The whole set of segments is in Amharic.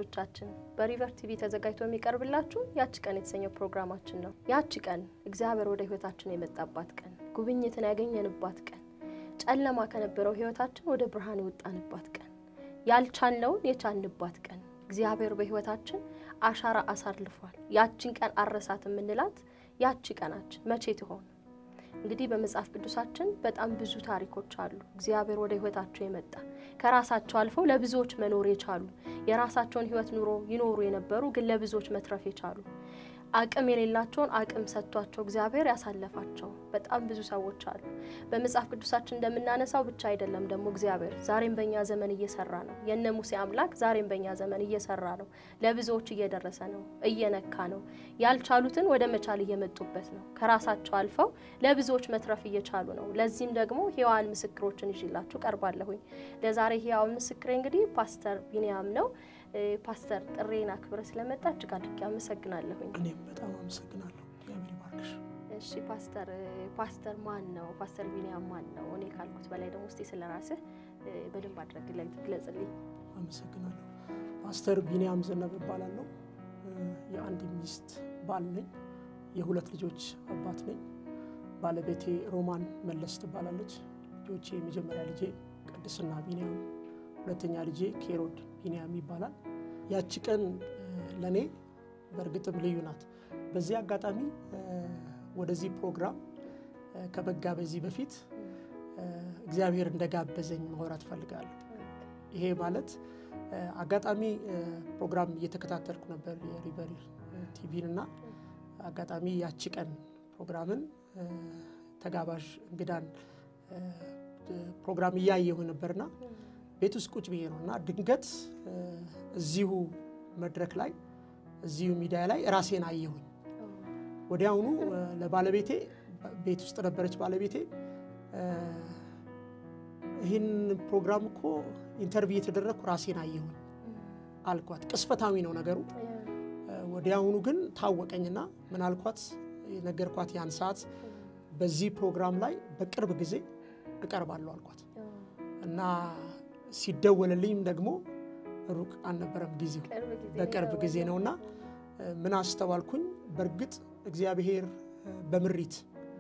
ተመልካቾቻችን በሪቨር ቲቪ ተዘጋጅቶ የሚቀርብላችሁ ያቺ ቀን የተሰኘው ፕሮግራማችን ነው። ያቺ ቀን እግዚአብሔር ወደ ህይወታችን የመጣባት ቀን፣ ጉብኝትን ያገኘንባት ቀን፣ ጨለማ ከነበረው ህይወታችን ወደ ብርሃን የወጣንባት ቀን፣ ያልቻልነውን የቻልንባት ቀን፣ እግዚአብሔር በህይወታችን አሻራ አሳርፏል። ያቺን ቀን አረሳት የምንላት ያቺ ቀናችን መቼ ትሆን? እንግዲህ በመጽሐፍ ቅዱሳችን በጣም ብዙ ታሪኮች አሉ። እግዚአብሔር ወደ ህይወታቸው የመጣ ከራሳቸው አልፈው ለብዙዎች መኖር የቻሉ የራሳቸውን ህይወት ኑሮ ይኖሩ የነበሩ ግን ለብዙዎች መትረፍ የቻሉ አቅም የሌላቸውን አቅም ሰጥቷቸው እግዚአብሔር ያሳለፋቸው በጣም ብዙ ሰዎች አሉ። በመጽሐፍ ቅዱሳችን እንደምናነሳው ብቻ አይደለም ደግሞ እግዚአብሔር ዛሬም በእኛ ዘመን እየሰራ ነው። የነ ሙሴ አምላክ ዛሬም በእኛ ዘመን እየሰራ ነው። ለብዙዎች እየደረሰ ነው፣ እየነካ ነው። ያልቻሉትን ወደ መቻል እየመጡበት ነው። ከራሳቸው አልፈው ለብዙዎች መትረፍ እየቻሉ ነው። ለዚህም ደግሞ ሕያዋን ምስክሮችን ይዤላችሁ ቀርባለሁኝ። ለዛሬ ሕያዋን ምስክሬ እንግዲህ ፓስተር ቢንያም ነው። ፓስተር ጥሬን አክብረ ስለመጣ እጅግ አድርጌ አመሰግናለሁኝ። እኔም በጣም አመሰግናለሁ። እግዚአብሔር ይባርክሽ። እሺ ፓስተር ፓስተር ማን ነው? ፓስተር ቢንያም ማን ነው? እኔ ካልኩት በላይ ደግሞ እስቲ ስለ ራስህ በደንብ አድርገህ ግለጽልኝ። አመሰግናለሁ። ፓስተር ቢንያም ዘነበ እባላለሁ። የአንድ ሚስት ባል ነኝ። የሁለት ልጆች አባት ነኝ። ባለቤቴ ሮማን መለስ ትባላለች። ልጆቼ የመጀመሪያ ልጄ ቅድስና ቢንያም፣ ሁለተኛ ልጄ ኬሮድ ቢንያም ይባላል። ያቺ ቀን ለእኔ በእርግጥም ልዩ ናት። በዚህ አጋጣሚ ወደዚህ ፕሮግራም ከመጋበዜ በፊት እግዚአብሔር እንደጋበዘኝ ማውራት ፈልጋለሁ። ይሄ ማለት አጋጣሚ ፕሮግራም እየተከታተልኩ ነበር የሪቨር ቲቪን እና አጋጣሚ ያቺ ቀን ፕሮግራምን ተጋባዥ እንግዳን ፕሮግራም እያየሁ ነበርና ቤት ውስጥ ቁጭ ብዬ ነው እና ድንገት እዚሁ መድረክ ላይ እዚሁ ሚዲያ ላይ ራሴን አየሁኝ። ወዲያውኑ ለባለቤቴ ቤት ውስጥ ነበረች ባለቤቴ፣ ይህን ፕሮግራም እኮ ኢንተርቪው የተደረግኩ ራሴን አየሁኝ አልኳት። ቅስፈታዊ ነው ነገሩ። ወዲያውኑ ግን ታወቀኝና ምን አልኳት፣ የነገርኳት ያን ሰዓት በዚህ ፕሮግራም ላይ በቅርብ ጊዜ እቀርባለሁ አልኳት እና ሲደወልልኝም ደግሞ ሩቅ አልነበረም ጊዜው በቅርብ ጊዜ ነውና ምን አስተዋልኩኝ። በእርግጥ እግዚአብሔር በምሪት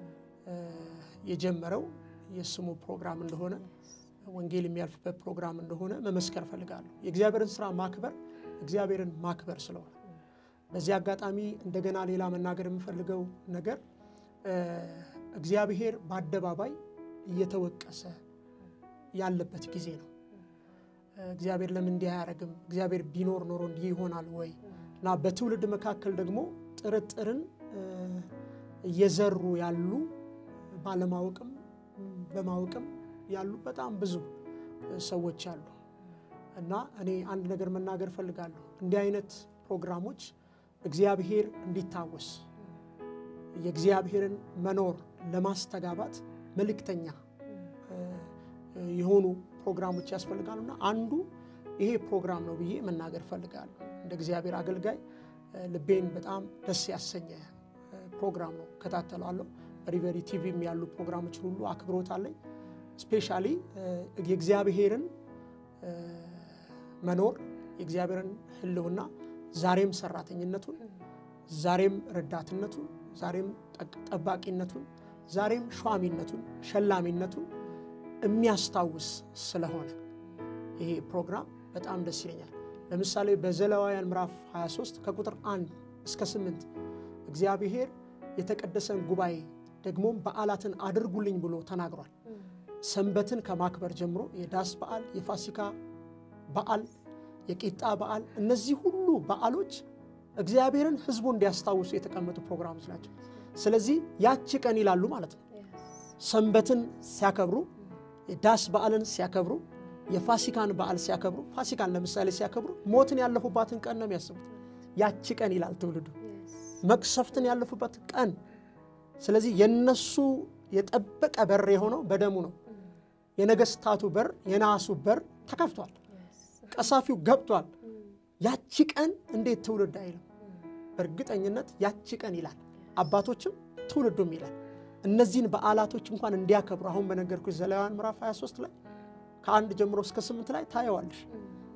የጀመረው የስሙ ፕሮግራም እንደሆነ ወንጌል የሚያልፍበት ፕሮግራም እንደሆነ መመስከር እፈልጋለሁ። የእግዚአብሔርን ስራ ማክበር እግዚአብሔርን ማክበር ስለሆነ በዚህ አጋጣሚ እንደገና ሌላ መናገር የምፈልገው ነገር እግዚአብሔር በአደባባይ እየተወቀሰ ያለበት ጊዜ ነው። እግዚአብሔር ለምን እንዲህ አያደርግም? እግዚአብሔር ቢኖር ኖሮ እንዲህ ይሆናል ወይ? እና በትውልድ መካከል ደግሞ ጥርጥርን እየዘሩ ያሉ ባለማወቅም በማወቅም ያሉ በጣም ብዙ ሰዎች አሉ እና እኔ አንድ ነገር መናገር እፈልጋለሁ። እንዲህ አይነት ፕሮግራሞች እግዚአብሔር እንዲታወስ የእግዚአብሔርን መኖር ለማስተጋባት መልእክተኛ የሆኑ ፕሮግራሞች ያስፈልጋሉና አንዱ ይሄ ፕሮግራም ነው ብዬ መናገር እፈልጋለሁ። እንደ እግዚአብሔር አገልጋይ ልቤን በጣም ደስ ያሰኘ ፕሮግራም ነው። እከታተላለሁ። በሪቨሪ ቲቪም ያሉ ፕሮግራሞችን ሁሉ አክብሮት አለኝ። ስፔሻሊ የእግዚአብሔርን መኖር የእግዚአብሔርን ሕልውና ዛሬም ሰራተኝነቱን፣ ዛሬም ረዳትነቱን፣ ዛሬም ጠባቂነቱን፣ ዛሬም ሿሚነቱን፣ ሸላሚነቱን የሚያስታውስ ስለሆነ ይሄ ፕሮግራም በጣም ደስ ይለኛል። ለምሳሌ በዘሌዋውያን ምዕራፍ 23 ከቁጥር 1 እስከ 8 እግዚአብሔር የተቀደሰን ጉባኤ ደግሞም በዓላትን አድርጉልኝ ብሎ ተናግሯል። ሰንበትን ከማክበር ጀምሮ የዳስ በዓል፣ የፋሲካ በዓል፣ የቂጣ በዓል፣ እነዚህ ሁሉ በዓሎች እግዚአብሔርን ሕዝቡ እንዲያስታውሱ የተቀመጡ ፕሮግራሞች ናቸው። ስለዚህ ያቺ ቀን ይላሉ ማለት ነው። ሰንበትን ሲያከብሩ የዳስ በዓልን ሲያከብሩ የፋሲካን በዓል ሲያከብሩ ፋሲካን ለምሳሌ ሲያከብሩ ሞትን ያለፉባትን ቀን ነው የሚያስቡት። ያቺ ቀን ይላል ትውልዱ መቅሰፍትን ያለፉበት ቀን። ስለዚህ የነሱ የጠበቀ በር የሆነው በደሙ ነው። የነገስታቱ በር የናሱ በር ተከፍቷል። ቀሳፊው ገብቷል። ያቺ ቀን እንዴት ትውልድ አይልም? በእርግጠኝነት ያቺ ቀን ይላል። አባቶችም ትውልዱም ይላል። እነዚህን በዓላቶች እንኳን እንዲያከብሩ አሁን በነገርኩሽ ዘሌዋውያን ምዕራፍ 23 ላይ ከአንድ ጀምሮ እስከ ስምንት ላይ ታየዋለሽ።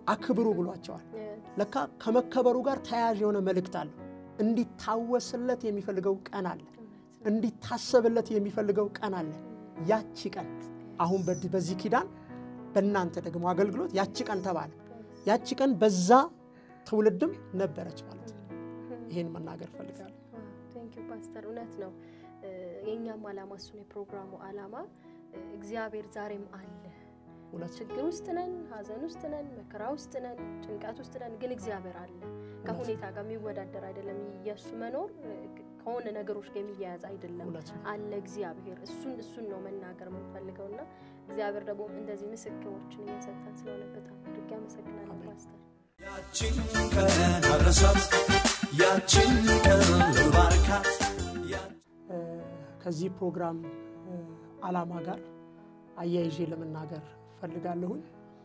አክብሩ ብሏቸዋል። ለካ ከመከበሩ ጋር ተያያዥ የሆነ መልእክት አለው። እንዲታወስለት የሚፈልገው ቀን አለ። እንዲታሰብለት የሚፈልገው ቀን አለ። ያቺ ቀን አሁን በዚህ ኪዳን በእናንተ ደግሞ አገልግሎት ያቺ ቀን ተባለ። ያቺ ቀን በዛ ትውልድም ነበረች ማለት ነው። ይሄን መናገር ፈልጋለሁ። ቴንኪው ፓስተር፣ እውነት ነው። የእኛም ዓላማ እሱን የፕሮግራሙ ዓላማ እግዚአብሔር ዛሬም አለ። ችግር ውስጥ ነን፣ ሐዘን ውስጥ ነን፣ መከራ ውስጥ ነን፣ ጭንቀት ውስጥ ነን፣ ግን እግዚአብሔር አለ። ከሁኔታ ጋር የሚወዳደር አይደለም። የእሱ መኖር ከሆነ ነገሮች ጋር የሚያያዝ አይደለም። አለ እግዚአብሔር። እሱን እሱን ነው መናገር የምንፈልገው እና እግዚአብሔር ደግሞ እንደዚህ ምስክሮችን እየሰጠን ስለሆነ በጣም አድርጌ አመሰግናለሁ ፓስተር። ያችን ቀን አድረሳት፣ ያችን ቀን ባርካት። ከዚህ ፕሮግራም ዓላማ ጋር አያይዤ ለመናገር ፈልጋለሁኝ።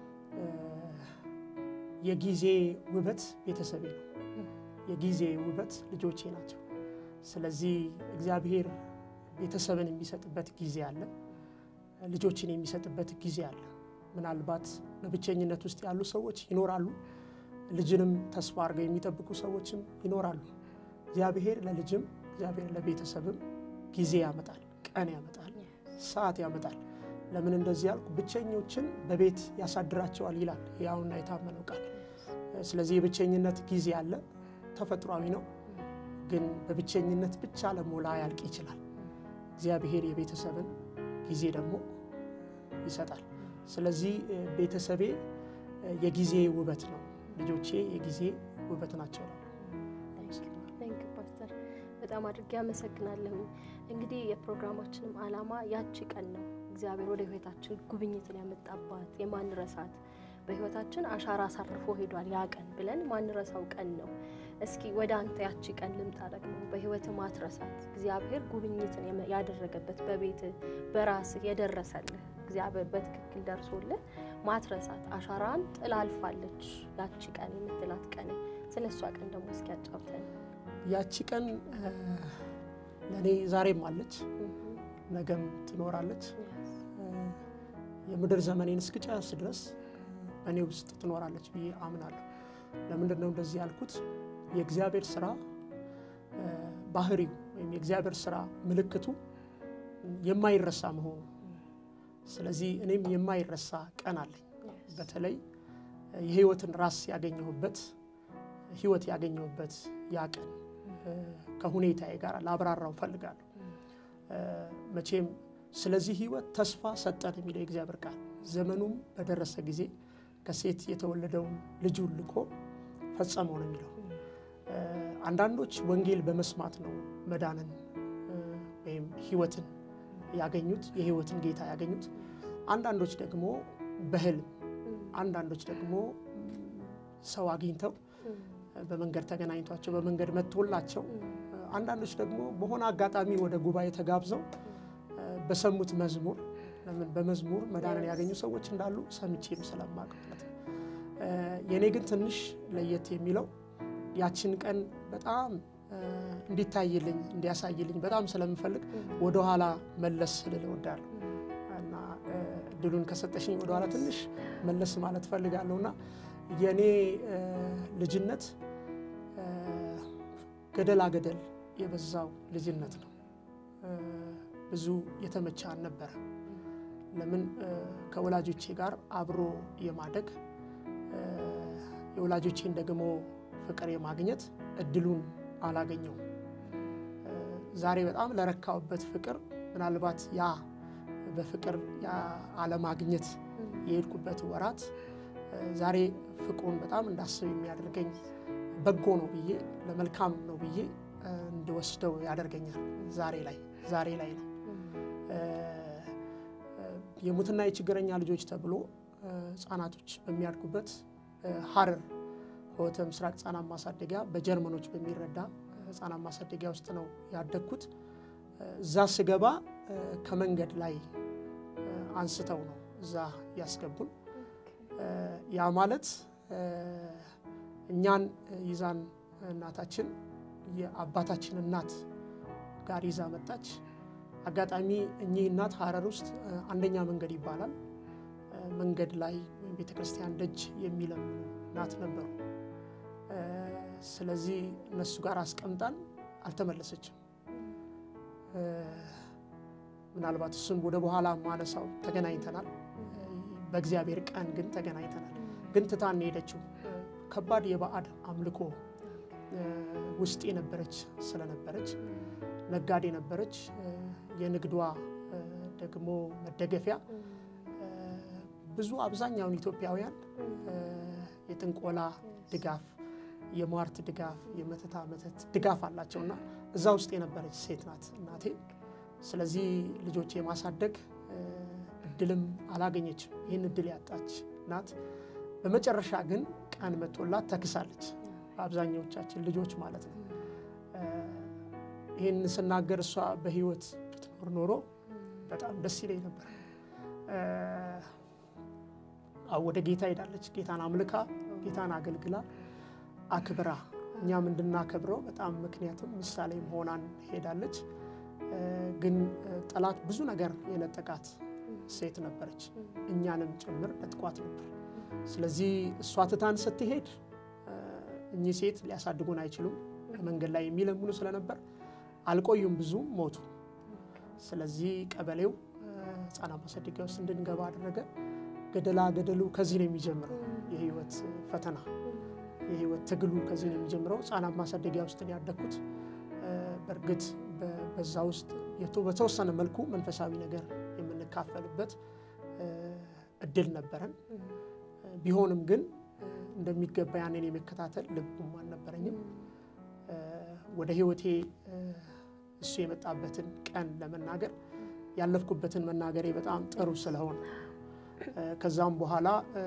የጊዜ ውበት ቤተሰቤ ነው። የጊዜ ውበት ልጆቼ ናቸው። ስለዚህ እግዚአብሔር ቤተሰብን የሚሰጥበት ጊዜ አለ፣ ልጆችን የሚሰጥበት ጊዜ አለ። ምናልባት በብቸኝነት ውስጥ ያሉ ሰዎች ይኖራሉ። ልጅንም ተስፋ አድርገው የሚጠብቁ ሰዎችም ይኖራሉ። እግዚአብሔር ለልጅም እግዚአብሔር ለቤተሰብም ጊዜ ያመጣል፣ ቀን ያመጣል፣ ሰዓት ያመጣል። ለምን እንደዚህ ያልኩ? ብቸኞችን በቤት ያሳድራቸዋል ይላል ያውና የታመነው ቃል። ስለዚህ የብቸኝነት ጊዜ አለ፣ ተፈጥሯዊ ነው። ግን በብቸኝነት ብቻ ለሞላ ያልቅ ይችላል። እግዚአብሔር የቤተሰብን ጊዜ ደግሞ ይሰጣል። ስለዚህ ቤተሰቤ የጊዜ ውበት ነው፣ ልጆቼ የጊዜ ውበት ናቸው። ቴንክ ፓስተር፣ በጣም አድርጌ አመሰግናለሁ። እንግዲህ የፕሮግራማችንም ዓላማ ያቺ ቀን ነው። እግዚአብሔር ወደ ሕይወታችን ጉብኝትን ያመጣባት የማንረሳት በሕይወታችን አሻራ አሳርፎ ሄዷል ያ ቀን ብለን ማንረሳው ቀን ነው። እስኪ ወደ አንተ ያቺ ቀን ልምጣ። ደግሞ በሕይወት ማትረሳት እግዚአብሔር ጉብኝትን ያደረገበት በቤት በራስህ የደረሰልህ እግዚአብሔር በትክክል ደርሶልህ ማትረሳት አሻራን ጥላ አልፋለች ያቺ ቀን የምትላት ቀን፣ ስለ እሷ ቀን ደግሞ እስኪ ያጫውተን። ያቺ ቀን ለእኔ ዛሬም አለች፣ ነገም ትኖራለች። የምድር ዘመኔን እስክጨርስ ድረስ በእኔ ውስጥ ትኖራለች ብዬ አምናለሁ። ለምንድን ነው እንደዚህ ያልኩት? የእግዚአብሔር ስራ ባህሪው ወይም የእግዚአብሔር ስራ ምልክቱ የማይረሳ መሆኑ። ስለዚህ እኔም የማይረሳ ቀን አለኝ። በተለይ የህይወትን ራስ ያገኘሁበት ህይወት ያገኘሁበት ያ ቀን ከሁኔታዬ ጋር ላብራራው ፈልጋለሁ። መቼም ስለዚህ ህይወት ተስፋ ሰጠን የሚለው የእግዚአብሔር ቃል ዘመኑም በደረሰ ጊዜ ከሴት የተወለደውን ልጁን ልኮ ፈጸመው ነው የሚለው። አንዳንዶች ወንጌል በመስማት ነው መዳንን ወይም ህይወትን ያገኙት የህይወትን ጌታ ያገኙት። አንዳንዶች ደግሞ በህልም፣ አንዳንዶች ደግሞ ሰው አግኝተው በመንገድ ተገናኝቷቸው በመንገድ መጥቶላቸው፣ አንዳንዶች ደግሞ በሆነ አጋጣሚ ወደ ጉባኤ ተጋብዘው በሰሙት መዝሙር ለምን በመዝሙር መዳንን ያገኙ ሰዎች እንዳሉ ሰምቼም ስለማቅ ማለት ነው። የእኔ ግን ትንሽ ለየት የሚለው ያችን ቀን በጣም እንዲታይልኝ እንዲያሳይልኝ በጣም ስለምፈልግ ወደኋላ መለስ ልል እወዳለሁ እና እድሉን ከሰጠሽኝ ወደኋላ ትንሽ መለስ ማለት ፈልጋለሁ እና የእኔ ልጅነት ገደላ ገደል የበዛው ልጅነት ነው። ብዙ የተመቸ አልነበረ። ለምን ከወላጆቼ ጋር አብሮ የማደግ የወላጆቼን ደግሞ ፍቅር የማግኘት እድሉን አላገኘውም። ዛሬ በጣም ለረካውበት ፍቅር ምናልባት ያ በፍቅር አለማግኘት የሄድኩበት ወራት ዛሬ ፍቅሩን በጣም እንዳስብ የሚያደርገኝ በጎ ነው ብዬ ለመልካም ነው ብዬ እንድወስደው ያደርገኛል። ዛሬ ላይ ዛሬ ላይ ነው የሙትና የችግረኛ ልጆች ተብሎ ህጻናቶች በሚያድጉበት ሀረር ሆተ ምስራቅ ህጻናት ማሳደጊያ በጀርመኖች በሚረዳ ህጻናት ማሳደጊያ ውስጥ ነው ያደግኩት። እዛ ስገባ ከመንገድ ላይ አንስተው ነው እዛ ያስገቡን። ያ ማለት እኛን ይዛን እናታችን የአባታችን እናት ጋር ይዛ መጣች። አጋጣሚ እኚህ እናት ሀረር ውስጥ አንደኛ መንገድ ይባላል። መንገድ ላይ ወይም ቤተ ክርስቲያን ደጅ የሚለምኑ እናት ነበሩ። እ፣ ስለዚህ እነሱ ጋር አስቀምጣን አልተመለሰችም። እ፣ ምናልባት እሱን ወደ በኋላ ማነሳው ተገናኝተናል። በእግዚአብሔር ቀን ግን ተገናኝተናል። ግን ትታን ሄደችው ከባድ የባዕድ አምልኮ እ፣ ውስጥ የነበረች ስለነበረች ነጋዴ ነበረች። እ፣ የንግዷ እ፣ ደግሞ መደገፊያ እ፣ ብዙ አብዛኛውን ኢትዮጵያውያን እ፣ የጥንቆላ ድጋፍ፣ የሟርት ድጋፍ፣ የመተታ መተት ድጋፍ አላቸው እና እዛ ውስጥ የነበረች ሴት ናት እናቴ። ስለዚህ ልጆች የማሳደግ እ፣ እድልም አላገኘችም። ይህን እድል ያጣች ናት። በመጨረሻ ግን ቀን መጥቶላት ተክሳለች። በአብዛኛዎቻችን ልጆች ማለት ነው። እ፣ ይህን ስናገር እሷ በህይወት ብትኖር ኖሮ በጣም ደስ ይለኝ ነበር። እ፣ አዎ ወደ ጌታ ሄዳለች። ጌታን አምልካ ጌታን አገልግላ አክብራ እኛም እንድናከብረው በጣም ምክንያትም ምሳሌም ሆናን ሄዳለች። እ፣ ግን እ፣ ጠላት ብዙ ነገር የነጠቃት ሴት ነበረች። እኛንም ጭምር ነጥቋት ነበር። ስለዚህ እሷ ትታን ስትሄድ እ፣ እኚህ ሴት ሊያሳድጉን አይችሉም መንገድ ላይ የሚለምኑ ስለነበር አልቆዩም፣ ብዙም ሞቱ። ስለዚህ ቀበሌው እ፣ ህፃናት ማሳደጊያ ውስጥ እንድንገባ አደረገ። ገደላ ገደሉ ከዚህ ነው የሚጀምረው። የህይወት ፈተና የህይወት ትግሉ ከዚህ ነው የሚጀምረው። ህፃናት ማሳደጊያ ውስጥ ነው ያደግኩት። እ፣ በእርግጥ በ- በዛ ውስጥ የቶ- በተወሰነ መልኩ መንፈሳዊ ነገር የምንካፈልበት እ፣ እድል ነበረን። እ፣ ቢሆንም ግን እ፣ እንደሚገባ ያንን የመከታተል ልቡም አልነበረኝም። እ፣ ወደ ህይወቴ እ፣ እሱ የመጣበትን ቀን ለመናገር ያለፍኩበትን መናገሬ በጣም ጥሩ ስለሆነ እ፣ ከዛም በኋላ እ፣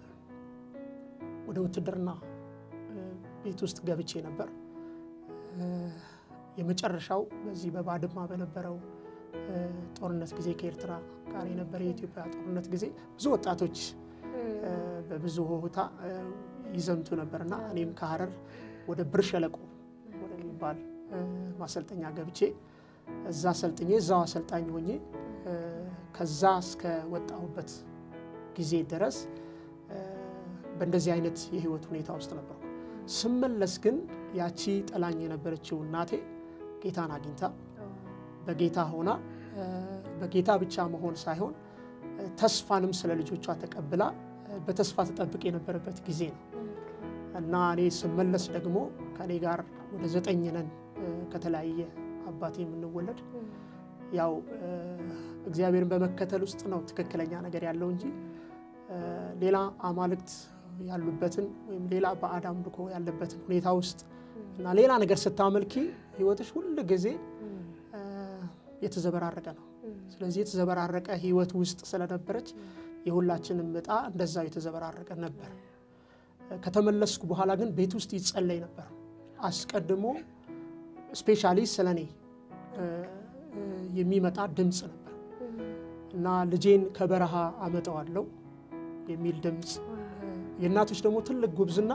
ወደ ውትድርና እ፣ ቤት ውስጥ ገብቼ ነበር። እ፣ የመጨረሻው በዚህ በባድማ በነበረው እ፣ ጦርነት ጊዜ ከኤርትራ ጋር የነበረ የኢትዮጵያ ጦርነት ጊዜ ብዙ ወጣቶች እ፣ በብዙ ሆታ እ፣ ይዘምቱ ነበር እና እኔም ከሀረር ወደ ብር ሸለቆ ወደሚባል እ፣ ማሰልጠኛ ገብቼ እዛ ሰልጥኜ እዛው አሰልጣኝ ሆኜ እ፣ ከዛ እስከ ወጣሁበት ጊዜ ድረስ እ፣ በእንደዚህ አይነት የህይወት ሁኔታ ውስጥ ነበርኩ። ስመለስ ግን ያቺ ጠላኝ የነበረችው እናቴ ጌታን አግኝታ በጌታ ሆና እ፣ በጌታ ብቻ መሆን ሳይሆን እ፣ ተስፋንም ስለ ልጆቿ ተቀብላ እ፣ በተስፋ ተጠብቅ የነበረበት ጊዜ ነው እና እኔ ስመለስ ደግሞ ከእኔ ጋር ወደ ዘጠኝ ነን እ፣ ከተለያየ አባቴ የምንወለድ ያው እ፣ እግዚአብሔርን በመከተል ውስጥ ነው ትክክለኛ ነገር ያለው እንጂ እ፣ ሌላ አማልክት ያሉበትን ወይም ሌላ ባዕድ አምልኮ ያለበትን ሁኔታ ውስጥ እና ሌላ ነገር ስታመልኪ ህይወትሽ ሁል ጊዜ እ፣ የተዘበራረቀ ነው። ስለዚህ የተዘበራረቀ ህይወት ውስጥ ስለነበረች የሁላችንም እጣ እንደዛው የተዘበራረቀ ነበር። ከተመለስኩ በኋላ ግን ቤት ውስጥ ይጸለይ ነበር። አስቀድሞ ስፔሻሊ ስለ እኔ እ፣ እ፣ የሚመጣ ድምፅ ነበር እና ልጄን ከበረሃ አመጣዋለሁ የሚል ድምፅ እ፣ የእናቶች ደግሞ ትልቅ ጉብዝና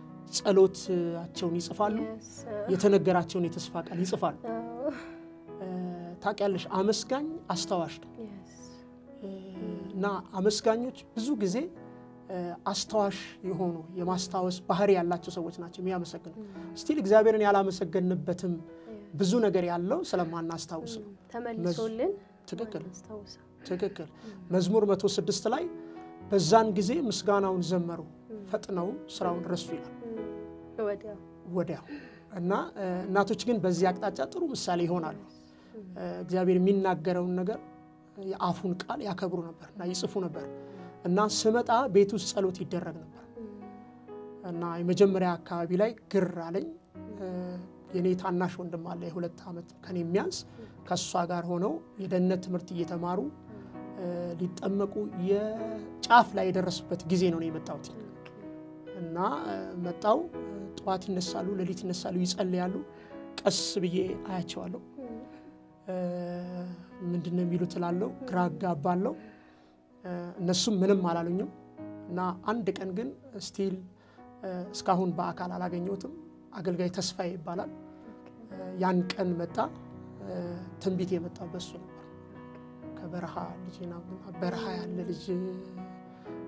ጸሎታቸውን ይጽፋሉ፣ የተነገራቸውን የተስፋ ቃል ይጽፋሉ። እ፣ ታውቂያለሽ አመስጋኝ አስታዋሽ ነው እ፣ እና አመስጋኞች ብዙ ጊዜ እ፣ አስታዋሽ የሆኑ የማስታወስ ባህሪ ያላቸው ሰዎች ናቸው የሚያመሰግኑ። ስቲል እግዚአብሔርን ያላመሰገንበትም ብዙ ነገር ያለው ስለማናስታውስ ነው። ተመልሶልን ትክክል ማናስታውሰው። ትክክል። መዝሙር 106 ላይ በዛን ጊዜ ምስጋናውን ዘመሩ ፈጥነው ስራውን ረሱ ይላል ወዲያው ወዲያው እና እ፣ እናቶች ግን በዚህ አቅጣጫ ጥሩ ምሳሌ ይሆናሉ። እ፣ እግዚአብሔር የሚናገረውን ነገር የአፉን ቃል ያከብሩ ነበር እና ይጽፉ ነበር እና ስመጣ ቤት ውስጥ ጸሎት ይደረግ ነበር እና የመጀመሪያ አካባቢ ላይ ግር አለኝ። እ፣ የኔ ታናሽ ወንድም አለ የሁለት ዓመት ከኔ የሚያንስ ከእሷ ጋር ሆነው የደህንነት ትምህርት እየተማሩ እ፣ ሊጠመቁ የጫፍ ላይ የደረሱበት ጊዜ ነው እኔ የመጣሁት እና እ፣ መጣው እ፣ ጠዋት ይነሳሉ፣ ሌሊት ይነሳሉ፣ ይጸልያሉ። ቀስ ብዬ አያቸዋለሁ። እ፣ ምንድን ነው የሚሉት እላለሁ፣ ግራ አጋባለሁ። እ፣ እነሱም ምንም አላሉኝም እና አንድ ቀን ግን ስቲል እ፣ እስካሁን በአካል አላገኘሁትም። አገልጋይ ተስፋዬ ይባላል። እ፣ ያን ቀን መጣ። እ፣ ትንቢት የመጣው በሱ ነበር። ከበረሃ ልጅ በረሃ ያለ ልጅ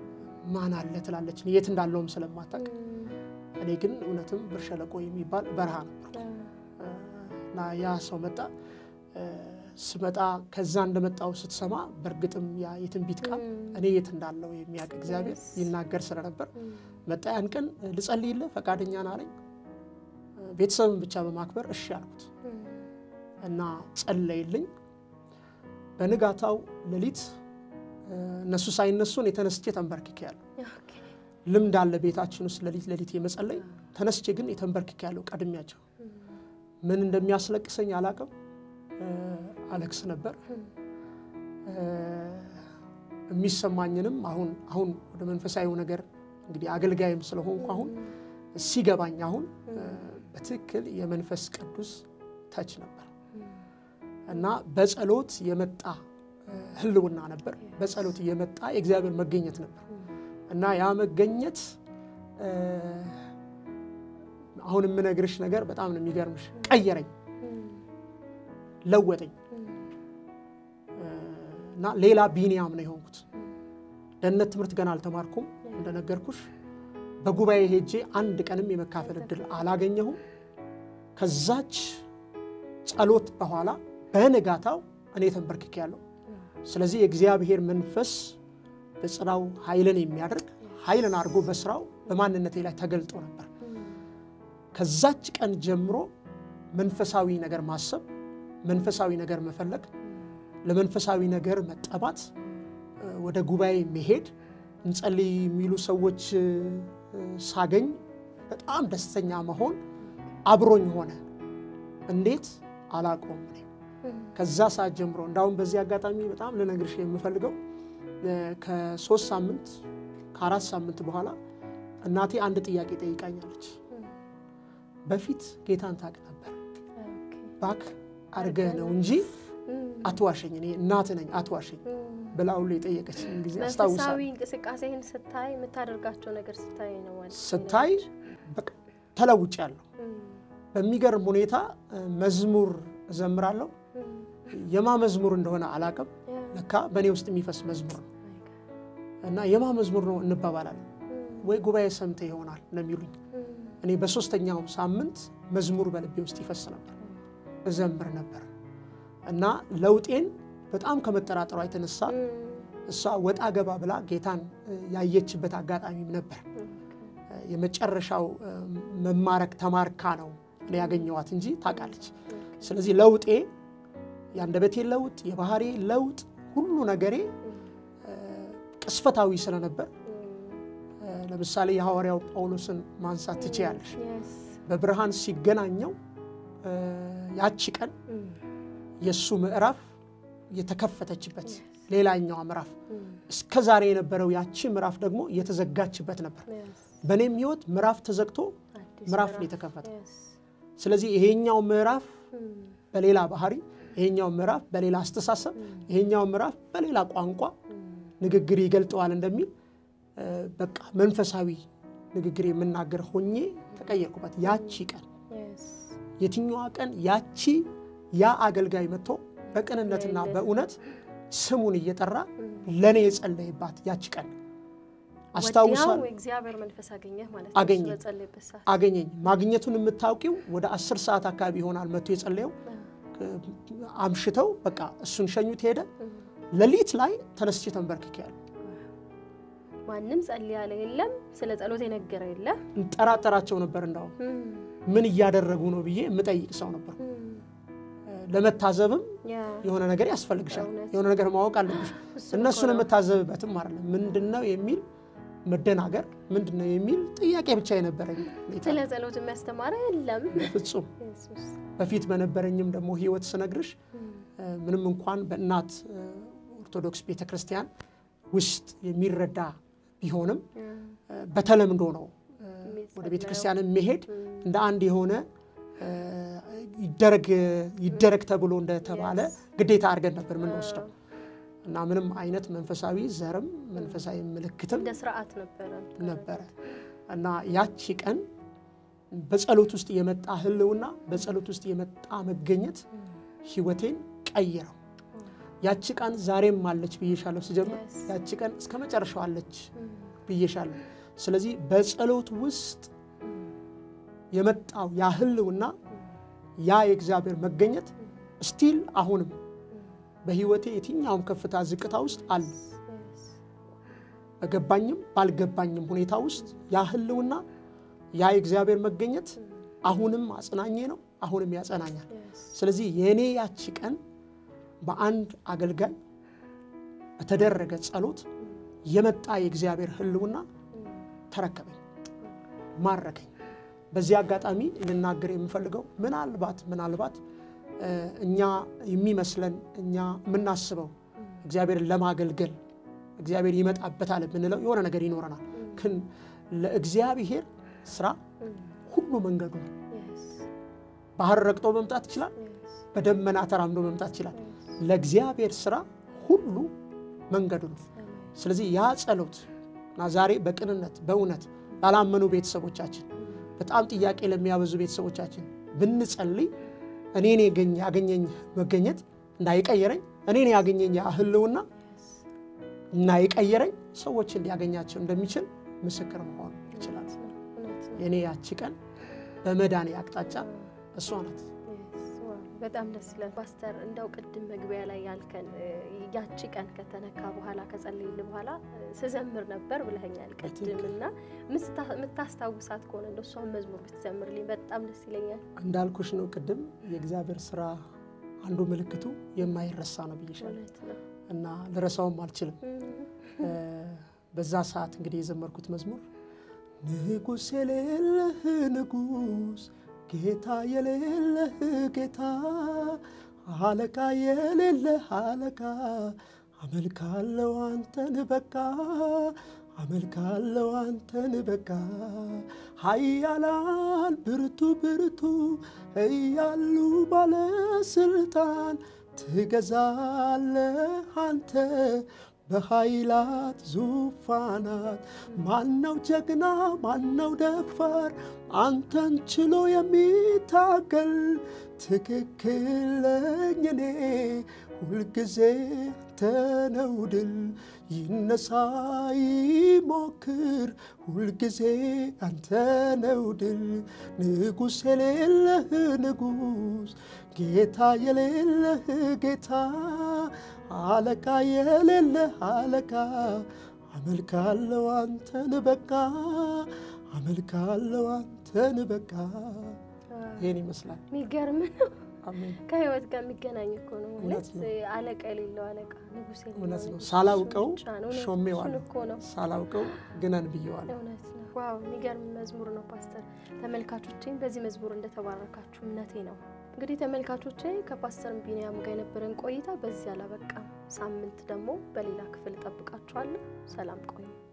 ማን አለ ትላለች የት እንዳለውም ስለማታውቅ እኔ ግን እውነትም ብር ሸለቆ የሚባል በረሃ ነበር እና ያ ሰው መጣ ስመጣ ከዛ እንደመጣው ስትሰማ በእርግጥም ያ የትንቢት ቃል እኔ የት እንዳለው የሚያውቅ እግዚአብሔር ይናገር ስለነበር መጣ ያን ቀን ልጸልይልህ ፈቃደኛ ነህ አለኝ ቤተሰብን ብቻ በማክበር እሺ አልኩት እና ጸለይልኝ በንጋታው ሌሊት እነሱ ሳይነሱን የተነስቼ ተንበርክኬ ያለሁ ልምድ አለ ቤታችን ውስጥ ሌሊት ሌሊት የመጸለይ ተነስቼ ግን የተንበርክኬ ያለሁ ቀድሚያቸው ምን እንደሚያስለቅሰኝ አላቅም አለቅስ ነበር የሚሰማኝንም አሁን አሁን ወደ መንፈሳዊው ነገር እንግዲህ አገልጋይም ስለሆንኩ አሁን ሲገባኝ አሁን በትክክል የመንፈስ ቅዱስ ተች ነበር እና በጸሎት የመጣ ህልውና ነበር በጸሎት የመጣ የእግዚአብሔር መገኘት ነበር እና ያ መገኘት አሁን የምነግርሽ ነገር በጣም ነው የሚገርምሽ ቀየረኝ ለወጠኝ እና ሌላ ቢኒያም ነው የሆንኩት ደህንነት ትምህርት ገና አልተማርኩም እንደነገርኩሽ በጉባኤ ሄጄ አንድ ቀንም የመካፈል እድል አላገኘሁም ከዛች ጸሎት በኋላ በንጋታው እኔ ተንበርክኬ ያለሁ ስለዚህ የእግዚአብሔር መንፈስ በስራው ኃይልን የሚያደርግ ኃይልን አድርጎ በስራው በማንነቴ ላይ ተገልጦ ነበር ከዛች ቀን ጀምሮ መንፈሳዊ ነገር ማሰብ መንፈሳዊ ነገር መፈለግ ለመንፈሳዊ ነገር መጠባት ወደ ጉባኤ መሄድ እንጸልይ የሚሉ ሰዎች ሳገኝ በጣም ደስተኛ መሆን አብሮኝ ሆነ እንዴት አላቆም ከዛ ሰዓት ጀምሮ እንዳሁም በዚህ አጋጣሚ በጣም ልነግርሽ የምፈልገው ከሶስት ሳምንት ከአራት ሳምንት በኋላ እናቴ አንድ ጥያቄ ጠይቃኛለች በፊት ጌታን ታውቅ ነበር ባክ አድርገህ ነው እንጂ አትዋሸኝ እኔ እናት ነኝ አትዋሸኝ ብላ ሁሉ የጠየቀች ጊዜ አስታውሳለሁ መንፈሳዊ እንቅስቃሴህን ስታይ የምታደርጋቸው ነገር ስታይ ነው ማለት ስታይ ተለውጭ ያለሁ በሚገርም ሁኔታ መዝሙር እዘምራለሁ የማ መዝሙር እንደሆነ አላቅም ለካ በእኔ ውስጥ የሚፈስ መዝሙር ነው እና የማ መዝሙር ነው እንባባላለን ወይ ጉባኤ ሰምተ ይሆናል ነው የሚሉኝ እኔ በሶስተኛው ሳምንት መዝሙር በልቤ ውስጥ ይፈስ ነበር እዘምር ነበር እና ለውጤን በጣም ከመጠራጠሯ የተነሳ እሷ ወጣ ገባ ብላ ጌታን ያየችበት አጋጣሚም ነበር የመጨረሻው መማረክ ተማርካ ነው እኔ ያገኘዋት እንጂ ታውቃለች ስለዚህ ለውጤ የአንደበቴ ለውጥ የባህሬ ለውጥ ሁሉ ነገሬ ቅስፈታዊ ስለነበር ለምሳሌ የሐዋርያው ጳውሎስን ማንሳት ትችያለሽ በብርሃን ሲገናኘው ያቺ ቀን የእሱ ምዕራፍ የተከፈተችበት ሌላኛዋ ምዕራፍ እስከ ዛሬ የነበረው ያቺ ምዕራፍ ደግሞ የተዘጋችበት ነበር በእኔም ህይወት ምዕራፍ ተዘግቶ ምዕራፍ ነው የተከፈተ ስለዚህ ይሄኛው ምዕራፍ በሌላ ባህሪ ይሄኛው ምዕራፍ በሌላ አስተሳሰብ ይሄኛው ምዕራፍ በሌላ ቋንቋ ንግግር ይገልጠዋል እንደሚል በቃ መንፈሳዊ ንግግር የምናገር ሆኜ ተቀየርኩበት ያቺ ቀን የትኛዋ ቀን ያቺ ያ አገልጋይ መጥቶ በቅንነትና በእውነት ስሙን እየጠራ ለእኔ የጸለይባት ያቺ ቀን አስታውሳለሁ እግዚአብሔር መንፈስ አገኘህ ማለት አገኘኝ። ነው በጸለይበት ሰዓት አገኘኝ ማግኘቱን የምታውቂው ወደ አስር ሰዓት አካባቢ ይሆናል መጥቶ የጸለየው አምሽተው በቃ እሱን ሸኙት ሄደ ሌሊት ላይ ተነስቼ ተንበርክኬ ያለ ማንም ጸልይ ያለ የለም ስለ ጸሎት የነገረ የለ እንጠራጠራቸው ነበር እንዳውም ምን እያደረጉ ነው ብዬ የምጠይቅ ሰው ነበር ለመታዘብም የሆነ ነገር ያስፈልግሻል እውነት። የሆነ ነገር ማወቅ አለብሽ እሱን እነሱን እኮ ነው። የምታዘብበትም አይደለም ምንድን ነው የሚል መደናገር ምንድን ነው የሚል ጥያቄ ብቻ የነበረኝ ሁኔታ ስለ ጸሎት የሚያስተማረ የለም ፍጹም ኢየሱስ በፊት በነበረኝም ደግሞ ህይወት ስነግርሽ ምንም እንኳን በእናት ኦርቶዶክስ ቤተክርስቲያን ውስጥ የሚረዳ ቢሆንም በተለምዶ ነው ወደ ቤተክርስቲያን የሚሄድ እንደ አንድ የሆነ ይደረግ ይደረግ ተብሎ እንደተባለ ግዴታ አድርገን ነበር የምንወስደው እና ምንም አይነት መንፈሳዊ ዘርም መንፈሳዊ ምልክትም እንደ ስርዓት ነበረ ነበረ እና ያቺ ቀን በጸሎት ውስጥ የመጣ ህልውና በጸሎት ውስጥ የመጣ መገኘት ህይወቴን ቀይረው ያቺ ቀን ዛሬም አለች ብዬሻለሁ ስጀምር Yes. ያቺ ቀን እስከ መጨረሻው አለች ብዬሻለሁ። ስለዚህ በጸሎት ውስጥ የመጣው ያ ህልውና ያ የእግዚአብሔር መገኘት ስቲል አሁንም በህይወቴ የትኛውም ከፍታ ዝቅታ ውስጥ አለ። በገባኝም ባልገባኝም ሁኔታ ውስጥ ያ ህልውና ያ የእግዚአብሔር መገኘት አሁንም አጽናኜ ነው፣ አሁንም ያጸናኛል። ስለዚህ የእኔ ያቺ ቀን በአንድ አገልጋይ በተደረገ ጸሎት የመጣ የእግዚአብሔር ህልውና ተረከበኝ፣ ማረከኝ። በዚህ አጋጣሚ ልናገር የምፈልገው ምናልባት ምናልባት እኛ የሚመስለን እኛ የምናስበው እግዚአብሔርን ለማገልገል እግዚአብሔር ይመጣበታል የምንለው የሆነ ነገር ይኖረናል። ግን ለእግዚአብሔር ስራ ሁሉ መንገዱ ነው። ባህር ረግጦ መምጣት ይችላል። በደመና ተራምዶ መምጣት ይችላል። ለእግዚአብሔር ስራ ሁሉ መንገዱ ነው። ስለዚህ ያ ጸሎት እና ዛሬ በቅንነት በእውነት ላላመኑ ቤተሰቦቻችን በጣም ጥያቄ ለሚያበዙ ቤተሰቦቻችን ብንጸልይ እኔን ያገኘኝ መገኘት እንዳይቀየረኝ እኔን ያገኘኝ ህልውና እና የቀየረኝ ሰዎችን ሊያገኛቸው እንደሚችል ምስክር መሆን ይችላል። የእኔ ያቺ ቀን በመዳኔ አቅጣጫ እሷ ናት። በጣም ደስ ይላል ፓስተር። እንደው ቅድም መግቢያ ላይ ያልከን ያቺ ቀን ከተነካ በኋላ ከጸለይል በኋላ ስዘምር ነበር ብለኸኛል ቅድም እና የምታስታውሳት ከሆነ እንደ እሷን መዝሙር ብትዘምርልኝ በጣም ደስ ይለኛል። እንዳልኩሽ ነው ቅድም የእግዚአብሔር ስራ አንዱ ምልክቱ የማይረሳ ነው ብዬሻለሁ እና ልረሳውም አልችልም። በዛ ሰዓት እንግዲህ የዘመርኩት መዝሙር ንጉሥ የሌለህ ንጉሥ ጌታ የሌለህ ጌታ አለቃ የሌለህ አለቃ አመልካለው አንተን በቃ አመልካለው አንተን በቃ ኃያላን ብርቱ ብርቱ እያሉ ባለስልጣን ትገዛለህ አንተ በኃይላት ዙፋናት ማነው ጀግና ማነው ደፋር አንተን ችሎ የሚታገል ትክክለኝ እኔ ሁልጊዜ ተነው ድል ይነሳ ይሞክር ሁልጊዜ አንተ ነው ድል ንጉሥ የሌለህ ንጉሥ ጌታ የሌለህ ጌታ አለቃ የሌለህ አለቃ አመልካለው አንተን በቃ አመልካለው አንተን በቃ ይህን ይመስላል። የሚገርም ነው። አሜን። ከህይወት ጋር የሚገናኝ እኮ ነው ማለት እውነት ነው። አለቃ የሌለው አለቃ ንጉሥ የሌለው እውነት ነው። ንጉሥ ሳላውቀው እሱ ብቻ ነው። እውነት ሾሜዋለሁ። እሱን እኮ ነው። ሳላውቀው ግነን ብየዋለሁ። እውነት ነው። ዋው የሚገርም መዝሙር ነው ፓስተር። ተመልካቾቼም በዚህ መዝሙር እንደተባረካችሁ እምነቴ ነው። እንግዲህ ተመልካቾቼ ከፓስተር ቢኒያም ጋር የነበረን ቆይታ በዚህ አላበቃም። ሳምንት ደግሞ በሌላ ክፍል እጠብቃችኋለሁ። ሰላም ቆዩ።